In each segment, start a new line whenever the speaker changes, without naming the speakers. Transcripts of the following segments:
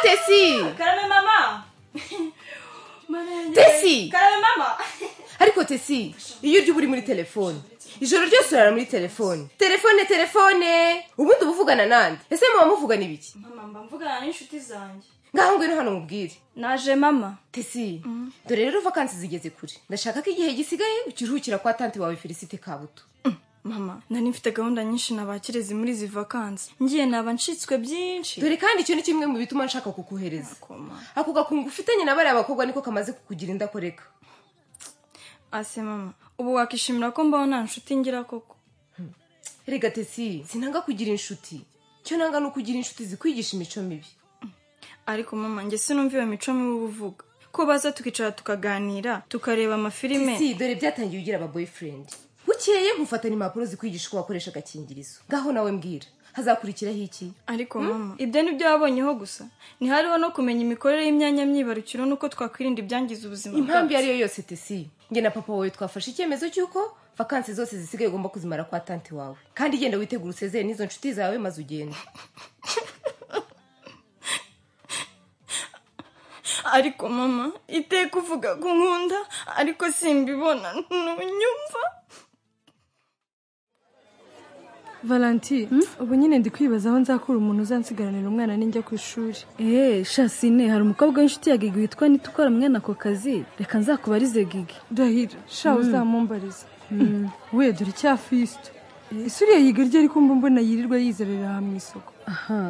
tesi
karame mama Mana yanjye-
Tesi!
karame mama
ariko tesi iyo urya uba uri muri telefone ijoro ryose urara muri telefone telefone telefone ubundi uba uvugana nande ese muba muvugana ibiki
mama mba mvugana n'inshuti zanjye
ngaho ngwino hano mubwire
naje mama
tesi dore rero vakansi zigeze kure ndashaka ko igihe gisigaye ukiruhukira kwa tante wawe felicite kabuto
mama nari mfite gahunda nyinshi nabakirezi muri izi vakansi ngiye naba ncitswe byinshi
dore kandi icyo ni kimwe mu bituma nshaka kukohereza
Koma.
ako gakungu ufitanye na bariya bakobwa niko kamaze kukugira indakoreka
ase mama ubu wakishimira ko mbaho nta nshuti ngira koko
rega tesi sinanga kugira inshuti icyo nanga ni ukugira inshuti zikwigisha imico mibi
ariko mama njye sinumva iyo mico mibi uba uvuga ko baza tukicara tukaganira tukareba amafilime
si dore byatangiye ugira aba boyfriend bukeye nkufatana impapuro zikwigisha uko wakoresha agakingirizo ngaho nawe mbwira hazakurikiraho iki
ariko mama ibyo ni byo wabonyeho gusa ntihariho no kumenya imikorere y'imyanya myibarukiro n'uko twakwirinda ibyangiza ubuzima
impamvu iyo
bwacu.
ari yo yose tesi nge na papa wawe twafashe icyemezo cy'uko vakansi zose zisigaye ugomba kuzimara kwa tante wawe kandi genda witegura usezeye n'izo nshuti zawe maze ugende
ariko mama iteka uvuga ko nkunda ariko simbibona ntunyumva
valanti ubu nyine ndi kwibaza aho nzakura umuntu uzansigaranira umwana ninjya ku ishuri
eee shasine hari umukobwa w'inshuti ya gigi witwa nita ukora mwene ako kazi reka nzakubarize gigi
ndahira sha uzamumbariza we dore icya fisite ese uriya yiga rye ariko mba mbona yirirwa yizerera aha mu isoko
aha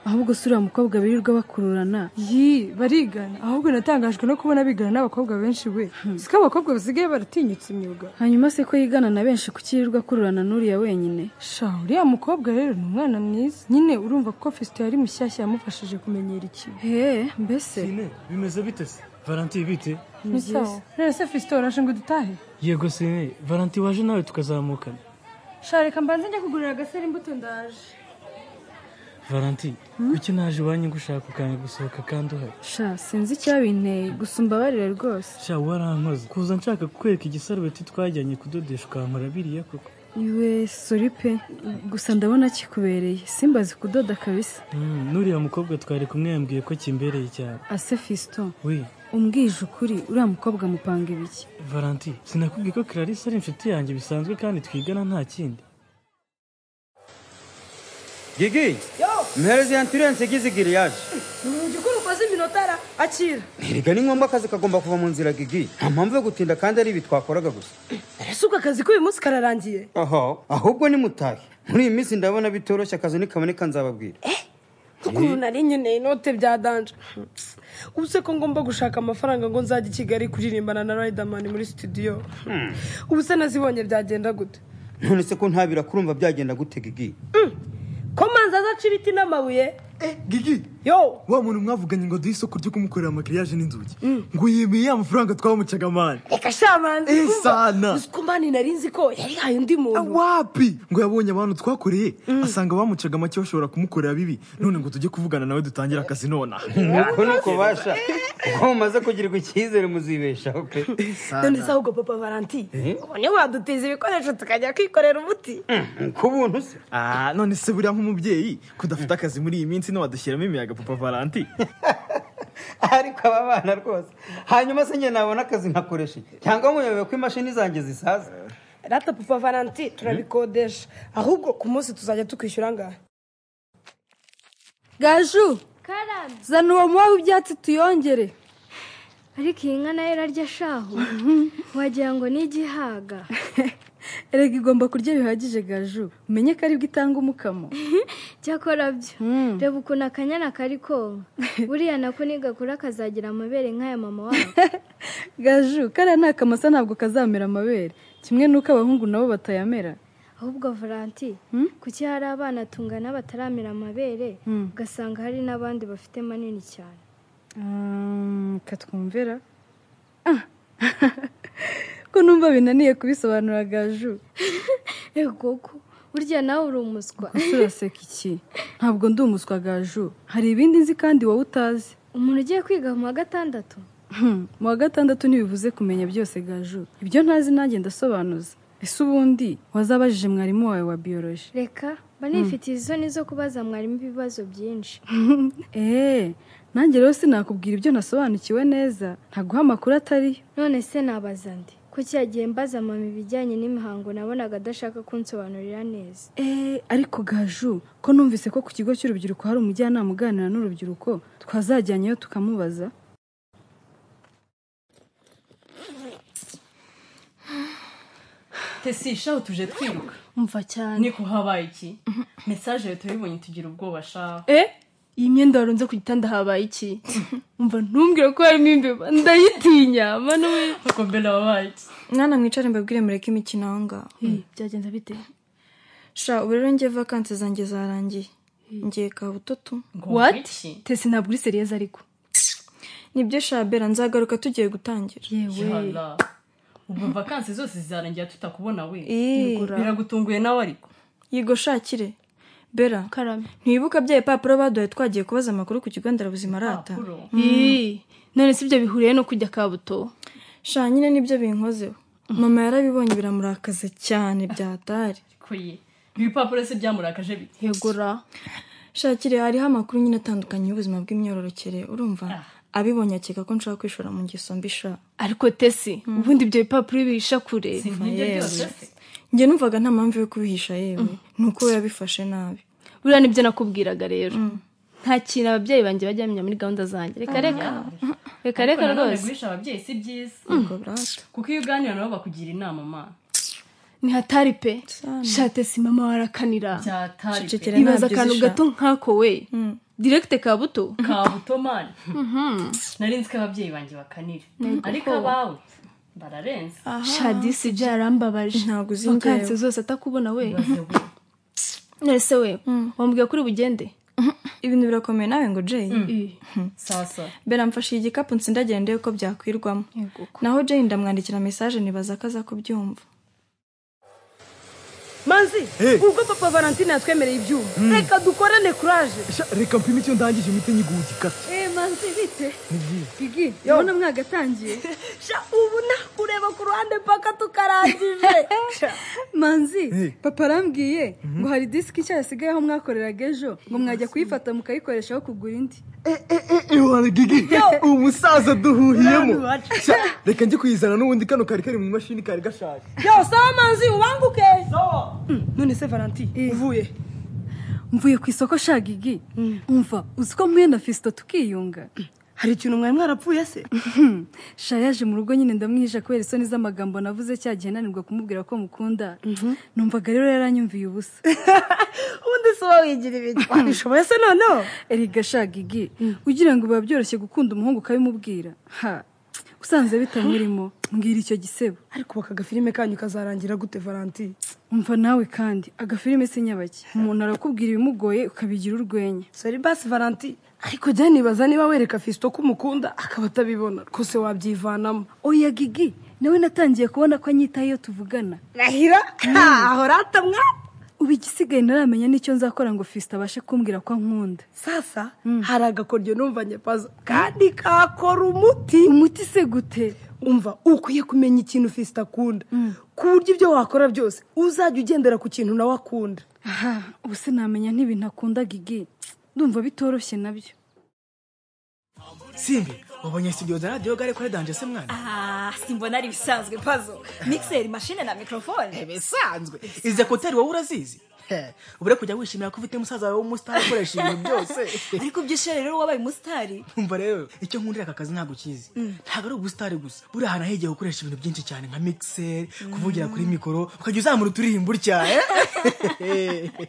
ahubwo si uriya mukobwa birirwa bakururana
yi barigana ahubwo natangajwe no kubona bigana n'abakobwa benshi we si ko abakobwa basigaye baratinyutse imyuga
hanyuma se ko yigana na benshi kukirirwa akururana n'uriya wenyine
sha uriya mukobwa rero ni umwana mwiza nyine urumva ko fisite yari mushyashya yamufashije kumenyera ikintu
hehe mbese
sine bimeze bite se valanti bite
ni sawa none se fisite warashe ngo dutahe
yego sine valanti waje nawe tukazamukana
sha reka mbanze njya kugurira agasera imbuto ndaje
valanti kuki naje iwanyu ngushaka ukanga gusohoka kandi uhari
sha sinzi icyabinteye gusa umbabarire rwose
sha warankoze kuza nshaka kukwereka igisarubeti twajyanye kudodesha ukankora biriya koko
iwe sori pe gusa ndabona kikubereye simbazi kudoda kabisa
Mm, n'uriya mukobwa twari kumwe yambwiye ko kimbereye cyane
ase fisito
we
umbwije ukuri uriya mukobwa amupanga ibiki
valanti sinakubwiye ko clarisse ari inshuti yanjye bisanzwe kandi twigana nta kindi
gigi mpereze ya ambiranse igize giriyaje
jya ukora ukoze iminota ra- akira
erega ni ngombwa akazi kagomba kuva mu nzira gigi nta mpamvu yo gutinda kandi ari ibi twakoraga gusa
ese ubwo akazi k'uyu munsi kararangiye
aha ahubwo nimutahe muri iyi minsi ndabona bitoroshye akazi nikaboneka nzababwira
ukuntu nari nkeneye inote bya danje ubu se ko ngomba gushaka amafaranga ngo nzajye i kigali kuririmbana na riderman muri studio ubu se nazibonye byagenda gute
none se ko ntabira kurumva byagenda gute gigi
ko manza azaca ibiti n'amabuye
gigi
yo
wa muntu mwavuganye ngo duhe isoko ryo kumukorera amakiriyaje n'inzugi ngo yemeye ya mafaranga twamucaga mani
reka shamanzi
Eh, sana.
ko mani nari nzi ko yarihaye undi muntu
wapi ngo yabonye abantu twakoreye asanga bamucaga make bashobora kumukorera bibi none ngo tujye kuvugana nawe dutangire akazi nonaha
nuko nuko basha kuko mumaze kugirirwa icyizere muzibeshaho pe
none se ahubwo papa valanti ubonye wadutiza ibikoresho tukajya kwikorera umuti
ku buntu se
Ah, none se buriya nk'umubyeyi kudafite akazi muri iyi minsi ntiwadushyiramo imiyaga papa valanti
ariko aba bana rwose hanyuma se njye nabona akazi nkakoresha iki? cyangwa muyobewe ko imashini zanjye zisaza
rata papa valanti turabikodesha ahubwo ku munsi tuzajya tukwishyura ngahe
gaju zana uwo muba w'ibyatsi tuyongere
ariko iyi nka nayo irarya shahu wagira ngo ni igihaga
erega igomba kurya bihagije gaju umenye ko aribwo itanga umukamo
cyakora byo reba ukuntu akanyana kari konka buriya nako nigakura kazagira amabere nk'aya mama wabo
gaju kariya ni akamasa ntabwo kazamera amabere kimwe n'uko abahungu nabo batayamera
ahubwo volanti kuki hari abana tungana bataramera amabere ugasanga hari n'abandi bafite manini cyane
Mm, katwumvira Ah. ko numva binaniye kubisobanura gaju
egoko burya nawe uri umuswa
Kuki uraseka iki ntabwo ndi umuswa gaju hari ibindi nzi kandi wowe utazi
umuntu ugiye kwiga mu wa gatandatu
Hmm, mu wa gatandatu ntibivuze kumenya byose gaju ibyo ntazi nanjye ndasobanuza ese ubundi wazabajije mwarimu wawe wa biyoroji
reka banifitiye isoni zo kubaza mwarimu ibibazo byinshi
eee nanjye rero sinakubwira ibyo nasobanukiwe neza ntaguha amakuru atari
none se nabaza ndi kuki yagiye mbaza mama ibijyanye n'imihango nabonaga adashaka kunsobanurira neza
eee ariko gaju ko numvise ko ku kigo cy'urubyiruko hari umujyanama uganira n'urubyiruko twazajyanyeyo tukamubaza
tesi shaho tuje twiruka
mva cyane
niko habaye iki mesaje leta yibonye tugira ubwoba shaho
eh iyi myenda warunze ku gitanda habaye iki mva ntumbwire ko harimo imbeba ndayitinya manu we
kuko mbere wabaye iki
mwana mwicare mbabwire mureke imikino aho ngaho
byagenze bite
sha ubu rero njye vakansi zanjye zarangiye ngiye ka butoto
Wati
tese ntabwo uri seriyezo ariko
nibyo shabera nzagaruka tugiye gutangira
yewe
ubwo vakansi zose zarangira tutakubona we
Ih,
biragutunguye nawe ariko
yigo shakire bera
karame
ntiwibuka bya ipapuro baduhaye twagiye kubaza amakuru ku kigo nderabuzima arata
Papuro.
none si ibyo bihuriye no kujya kabuto sha nyine nibyo binkozeho mama yarabibonye biramurakaza cyane byatari
kuye ibipapuro se byamurakaje bite
yegura shakire hariho amakuru nyine atandukanye y'ubuzima bw'imyororokere urumva abibonye akeka ko nshaka kwishora mu ngeso mbi sha
ariko tesi ubundi ibyo bipapuro bihisha kure
nk'ibyo byose se
njye numvaga nta mpamvu yo kubihisha yewe ni uko we yabifashe nabi
buriya nibyo nakubwiraga rero nta kintu ababyeyi banjye bajya bamenya muri gahunda zanjye reka reka reka reka
Ariko nanone
rwose
guhisha ababyeyi si byiza
ubwo burata
kuko iyo uganira nabo bakugira inama mana
ntihatari pe shatesi mama warakanira
byatari pe.
Cecekera
ibaza
ntabyo
akantu
uzisha.
gato nk'ako we direkite ka buto
kabuto mani nari nzi ko ababyeyi banjye bakanira ariko abawe bararenze
shadisi byarambabaje
Ntabwo uzi
vakansi
njyewe.
zose atakubona we
Baze we.
none se we wambwira kuri bugende
ibintu birakomeye nawe ngo jay
sawa sawa
bera mfashe igikapu nsindagira ndebe ko byakwirwamo naho jay ndamwandikira mesaje nibaza ko aza kubyumva
manzi
Eh.
ubwo papa valentine yatwemereye ibyuma reka dukorane kuraje
Sha, reka mpime icyo ndangije imiti nyiguye ikata
eee manzi bite
nibyiza
bigi urabona mwagatangiye
sha ubu nta kureba ku ruhande mpaka tukarangije
manzi
Eh.
papa arambwiye ngo hari disiki nshya yasigayeho mwakoreraga ejo ngo mwajya kuyifata mukayikoreshaho kugura indi
iwana gigi uwo musaza duhuhiyemo Sha, reka njye kuyizana n'ubundi kano kari kari mu mashini kari gashaje
yo sawa manzi ubanguke Mm, none se valentine uvuye
mvuye ku isoko shagigi umva uzi ko mwe na fisito tukiyunga
hari ikintu mwari mwarapfuye se
sha yaje mu rugo nyine ndamwihisha kubera isoni z'amagambo navuze cya gihe nanirwa kumubwira ko mukunda numvaga rero yaranyumviye ubusa
ubundi si wowe wigira ibintu wabishoboye se noneho
erega shagigi ugira ngo biba byoroshye gukunda umuhungu ukabimubwira ha usanze bitamurimo mbwira icyo gisebo
ariko ubu aka gafilime kanyu kazarangira gute valentine
umva nawe kandi agafilime si nyabake umuntu arakubwira ibimugoye ukabigira urwenya
sori basi valentine ariko jya nibaza niba wereka fisito ko umukunda akaba atabibona rwose wabyivanamo
oya gigi nawe natangiye kubona ko anyitaho iyo tuvugana
rahira ahora atamwa
ubu igisigaye ntaramenya n'icyo nzakora ngo fisita abashe kumbwira ko ankunda
sasa hari agakoryo numvanye pazo kandi kakora umuti
umuti se gute
umva ukwiye kumenya ikintu fisita akunda ku buryo ibyo wakora byose uzajya ugendera ku kintu nawe akunda
aha ubu se namenya n'ibintu akunda gigi ndumva bitoroshye nabyo
simbi wabonye studio za radiyo gare kuri danje se mwana
Ah, simbona ari ibisanzwe pazo mixer mashine na mikrofone
bisanzwe izi ekuteri wowe urazizi He, ubu rero kujya wishimira ko ufite musaza wawe w'umusitari ukoresha ibintu byose
ariko byishira rero wabaye umusitari
umva rero icyo nkundira aka kazi ntabwo ukizi ntabwo ari ubusitari gusa buriya ahantu higihe gukoresha ibintu byinshi cyane nka mixeri kuvugira kuri mikoro ukajya uzamura uturirimbo utya eh?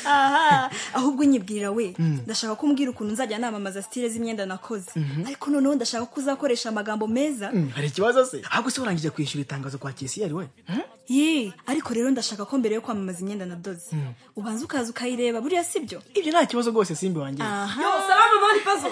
aha ahubwo nyibwirira we ndashaka ko umbwira ukuntu nzajya namamaza stile z'imyenda nakoze ariko noneho ndashaka ko uzakoresha amagambo meza
Hmm, hari ikibazo se ahubwo se warangije kwishyura itangazo kwa kesiyeri we Hmm?
ye ariko rero ndashaka ko mbere yo kwamamaza imyenda nadoze ubanza ukaza ukayireba buriya si byo
ibyo nta kibazo rwose simbi wanjye
aha
salama mani pazo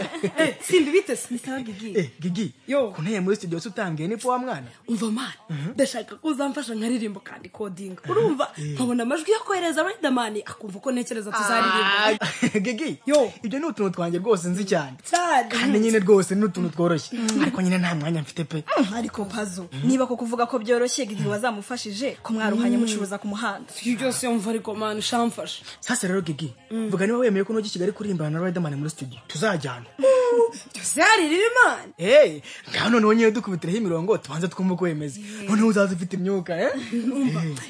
simbi bitese
bisaba gigi
Eh, gigi
Yo.
ku ntebe muri studio se utangiye ni powa mwana
umva mani ndashaka ko uzamfasha nkaririmbo kandi kodinga urumva nkabona amajwi yo kohereza riderman akumva ko ntekereza tuzaririmba
gigi
Yo.
ibyo ni utuntu twanjye rwose nzi cyane
cyane
kandi nyine rwose ni utuntu tworoshye ariko nyine nta mwanya mfite pe
ariko pazo niba ko kuvuga ko byoroshye gigi wazamufashije mwaruhanyije ko mwaruhanye mucuruza ku muhanda
ibyo byose mva ariko mani shamfasha
sasa rero gigi vuga niba wemeye ko nujya i kigali kuririmba na riderman muri studio tuzajyana
byari rimana
hey ngaho noneho nyine dukubitireho imirongo tubanze twumve uko bimeze noneho uzaza ufite imyuka eh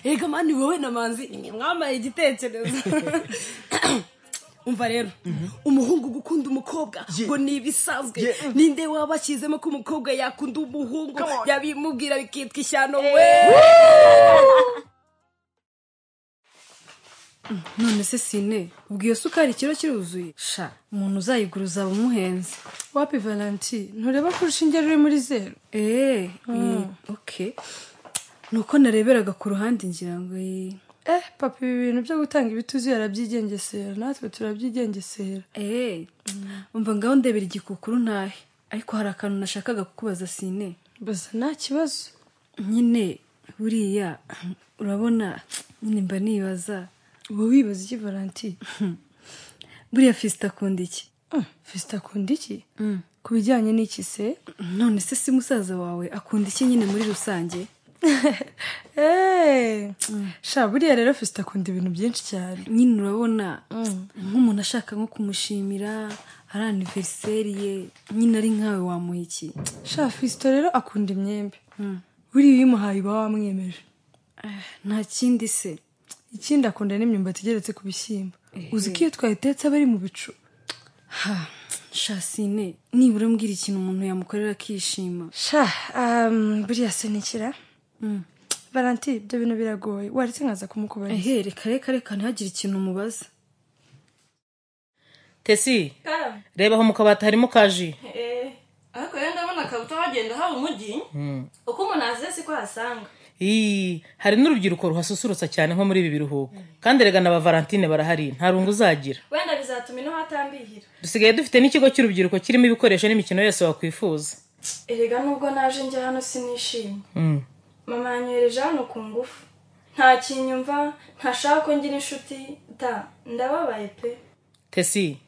reka mani wowe na manzi ni mwambaye igitekerezo umva rero umuhungu gukunda umukobwa ngo ni ibisanzwe ninde waba ashyizemo ko umukobwa yakunda umuhungu yabimubwira bikitwa ishyano we
none se sine ubwo iyo sukari ikiro kiruzuye sha umuntu uzayigura uzaba umuhenze
wapi valanti ntureba ko urushinge ruri muri zeru
eee oke ni uko nareberaga ku ruhande ngira ngo eh,
eh papa ibi bintu byo gutanga ibituzuye arabyigengesera natwe turabyigengesera
eee umva ngaho ndebera igikukuru ntahe ariko hari akantu nashakaga kukubaza sine
baza nta kibazo
nyine buriya urabona nyine mba nibaza
uba wibaza iki valanti
buriya fisita akunda iki
fisita akunda iki ku bijyanye n'iki se
none se si musaza wawe akunda iki nyine muri rusange
eee sha buriya rero fisita akunda ibintu byinshi cyane
nyine urabona nk'umuntu ashaka nko kumushimira ari aniveriseri ye nyine ari nkawe wamuha iki
sha fisita rero akunda imyembe buriya iyo umuhaye uba wamwemeje
nta kindi se
ikindi akunda n'imyumbati igeretse ku bishyimbo uzi ko iyo twayitetse aba ari mu bicu
ha shasine nibura mbwira ikintu umuntu yamukorera akishima
sha um, buriya sinikira valanti ibyo bintu biragoye waretse nkaza kumukubariza
ehe reka reka reka ntihagire ikintu umubaza
tesi reba aho mu kabati harimo kaji
ariko rero ndabona kabuto hagenda haba umujyi uko umuntu azize siko hasanga
iyi hari n'urubyiruko ruhasusurutsa cyane nko muri ibi biruhuko kandi erega na ba valentine barahari nta rungu uzagira
wenda bizatuma ino hatambihira
dusigaye dufite n'ikigo cy'urubyiruko kirimo ibikoresho n'imikino yose wakwifuza
erega nubwo naje njya hano sinishimye mama yanyohereje hano ku ngufu nta kinyumva ntashaka ko ngira inshuti da ndababaye pe
tesi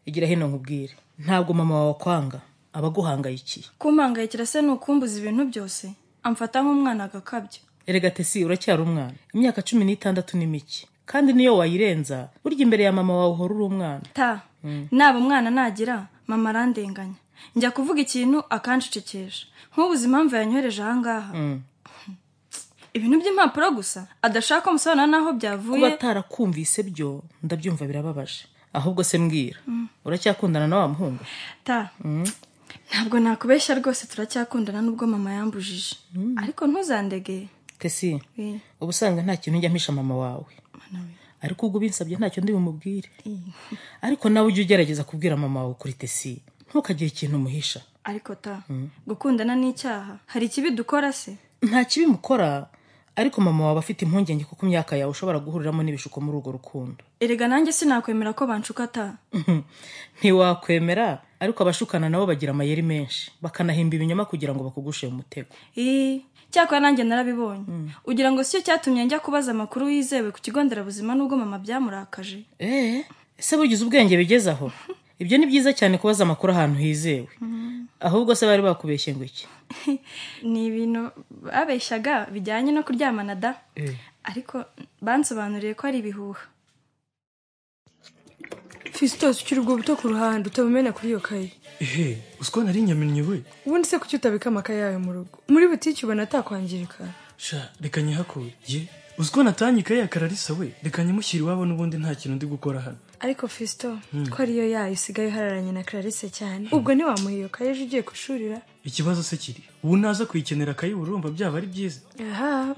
igira hino nkubwire ntabwo mama wawe akwanga aba aguhangayikiye
kumpangayikira se ni ukumbuza ibintu byose amfata nk'umwana agakabya
erega tesi uracyari umwana imyaka cumi n'itandatu ni mike kandi niyo wayirenza burya imbere ya mama wawe uhora uri umwana
ta naba umwana nagira mama arandenganya njya kuvuga ikintu akanshicikisha nk'ubuze impamvu yanyohereje ahangaha ibintu by'impapuro gusa adashaka umusobanuro n'aho byavuye
kuba atarakumvise byo ndabyumva birababaje ahubwo se mbwira uracyakundana na wa muhungu
ta ntabwo nakubeshya rwose turacyakundana nubwo mama yambujije ariko ntuzandegeye
tesi uba usanga nta kintu njya mpisha mama wawe ariko ubwo ubinsabye ntacyo ndi bumubwire ariko nawe ujye ugerageza kubwira mama wawe kuri tesi ntukagire ikintu umuhisha
ariko ta gukundana n'icyaha hari ikibi dukora se
nta kibi mukora ariko mama wawe afite impungenge kuko imyaka yawe ushobora guhuriramo n'ibishuko muri urwo rukundo
erega nanjye sinakwemera ko banshuka ta
ntiwakwemera ariko abashukana nabo bagira amayeri menshi bakanahimba ibinyoma kugira ngo bakugushe mu mutego
cyakora nanjye narabibonye ugira ngo si cyo cyatumye njya kubaza amakuru yizewe ku kigo nderabuzima n'ubwo mama byamurakaje
eee ese bugize ubwenge bigeze aho ibyo ni byiza cyane kubaza amakuru ahantu hizewe ahubwo se bari bakubeshye ngo iki
ni ibintu babeshyaga bijyanye no kuryamana da ariko bansobanuriye ko ari ibihuha
fisitose ukiri ubwo buto ku ruhande utabumena kuri iyo kayi
ehe uziko nari nyamennye we
ubundi se kuki utabika amakaye yayo mu rugo muri butike ubona atakwangirika
sha reka nyihakure ye uziko natanye ikaye yakararisa we reka nyimushyire iwabo n'ubundi nta kintu ndi gukora hano
ariko fisito ko ariyo yayo usigaye uhararanye na clarisse cyane ubwo ntiwamuha iyo kaye ejo ugiye gushurira
ikibazo se kiri ubu naza kuyikenera kaye urumva byaba ari byiza
aha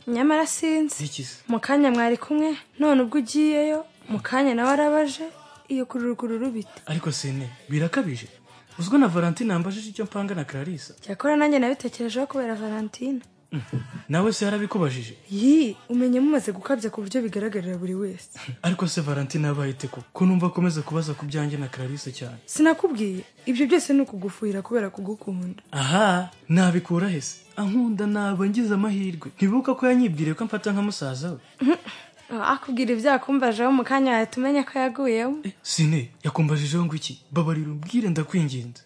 nyamara sinzi mu kanya mwari kumwe none ubwo ugiyeyo mu kanya nawe arabaje iyo kururu bite
ariko sine birakabije uzwi na valentine yambajije icyo mpanga na clarisse
cyakora nanjye nabitekerejeho kubera valentine
nawe se yarabikubajije
yi umenya mumaze gukabya ku buryo bigaragarira buri wese
ariko se valentine yabaye ite ko ko numva akomeza kubaza ku byanjye na clarisse cyane
sinakubwiye ibyo byose ni ukugufuhira kubera kugukunda
aha nabikura hese ankunda naba ngize amahirwe ntibuka ko yanyibwiriye ko amfata nka musaza we
akubwira ibyo yakumbajeho mu kanya wahita umenya ko yaguyemo
sine yakumbajijeho ngo iki babarira ubwire ndakwinginze